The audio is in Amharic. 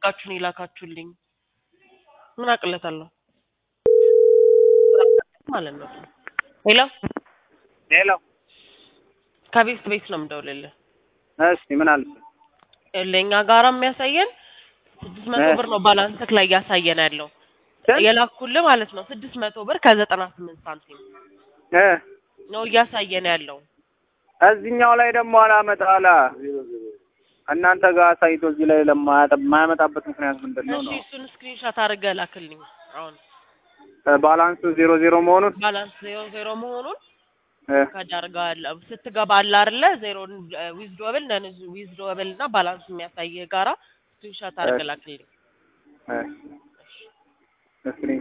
አድርጋችሁን የላካችሁልኝ? ምን አቅለታለሁ ማለት ነው። ሄሎ ሄሎ ከቤት ቤት ነው የምደውልልህ። እስቲ ምን አልሽ? ለእኛ ጋራ የሚያሳየን ስድስት መቶ እ ብር ነው ባላንስክ ላይ እያሳየን ያለው ስንት? የላኩልህ ማለት ነው። ስድስት መቶ ብር ከዘጠና ስምንት ሳንቲም እ ነው እያሳየን ያለው። እዚህኛው ላይ ደግሞ አላመጣ አላ እናንተ ጋር አሳይቶ እዚህ ላይ ለማያጠ- የማያመጣበት ምክንያት ምንድን ነው እሺ ነው? እሱን ስክሪንሾት አድርገህ ላክልኝ። አሁን እ ባላንሱ ዜሮ ዜሮ መሆኑን ባላንስ ዜሮ ዜሮ መሆኑን እ ከዳርጋል ስትገባ አለ አይደለ ዜሮን ዊዝዶብል ነን ዊዝዶብል እና ባላንስ የሚያሳይህ ጋራ ስክሪንሾት አድርገህ ላክልኝ። እ እስክሪን